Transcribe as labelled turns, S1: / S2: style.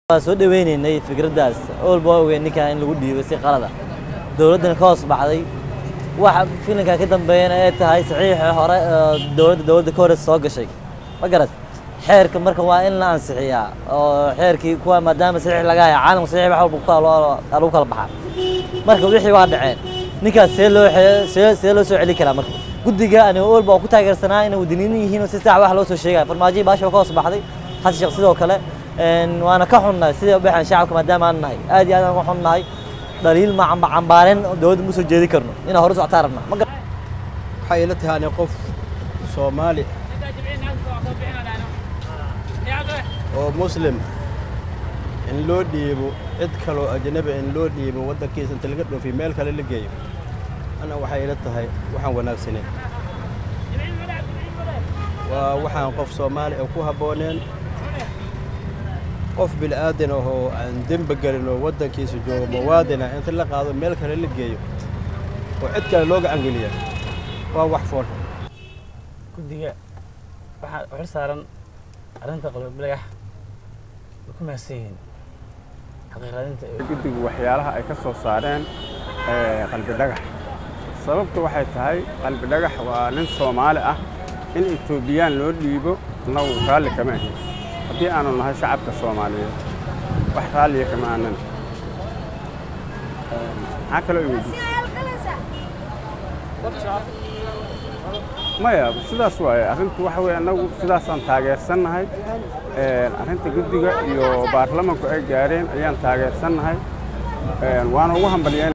S1: waan soo dhaweynaynay fikraddaas olba waa ogeyn ninkan in lagu dhiibay si qalada dowladdana ka hoos baxday waxa filinka ka dambeeyana ay tahay saxiixa hore oo dowladda dowladda ka horeysa soo gashay ma garad xeerka marka waa in la ansixiyaa oo xeerkii kuwa maadaama saxiix laga haya caalamka saxiix wax walba ku kala loo- lagu kala baxaa marka wixii waa dhaceen ninkaas see loo xe- see see loo soo celi karaa marka guddiga aniga olba oo ku taageersanaa inay wadaniyin yihiin oo si sax wax loo soo sheegaya farmaajo baasha waa ka hoos baxday xasan sheekh sidoo kale een, waana ka xunnahay sidai u baxaan shacabka maadaama aan nahay aad iyo aad aan uga xunnahay dhaliil ma camba- cambaareen dowladda ma soo jeedi karno inaan hore u socotaan rabnaa ma gar-
S2: waxay ila tahay ani qof soomaali oo muslim in loo dhiibo cid kaloo ajnabi in loo dhiibo waddankiisa inta laga dhoofiyo meel kale la geeyo ana waxay ila tahay waxaan wanaagsaneyn waa waxaan qof soomaali oo ku habbooneen qof bil'aadan ahoo aan dembi gelin oo waddankiisa joogo muwaadina inta la qaado meel kale la geeyo oo cid kale loo gacan geliya waa wax fool
S3: guddiga waxaa xil saaran arrinta qalbi bilagax way ku mahadsan yihiin xaqiiqadinta ee
S4: guddigu waxyaalaha ay ka soo saareen ee, qalbi dhagax sababtu waxay tahay qalbi dhagax waa nin soomaali ah in etoobiyaan loo dhiibo annagu raalli kama ahin haddii aanu nahay shacabka soomaaliyeed wax raalliya kama aanan Ee, maxaa kaloo i weydiisay maya sidaas waaye arrintu waxa weye annagu sidaasaan taageersannahay Ee, arrinta guddiga iyo baarlamanku ay gaareen ayaan taageersannahay Ee, waana ugu hambalyeyn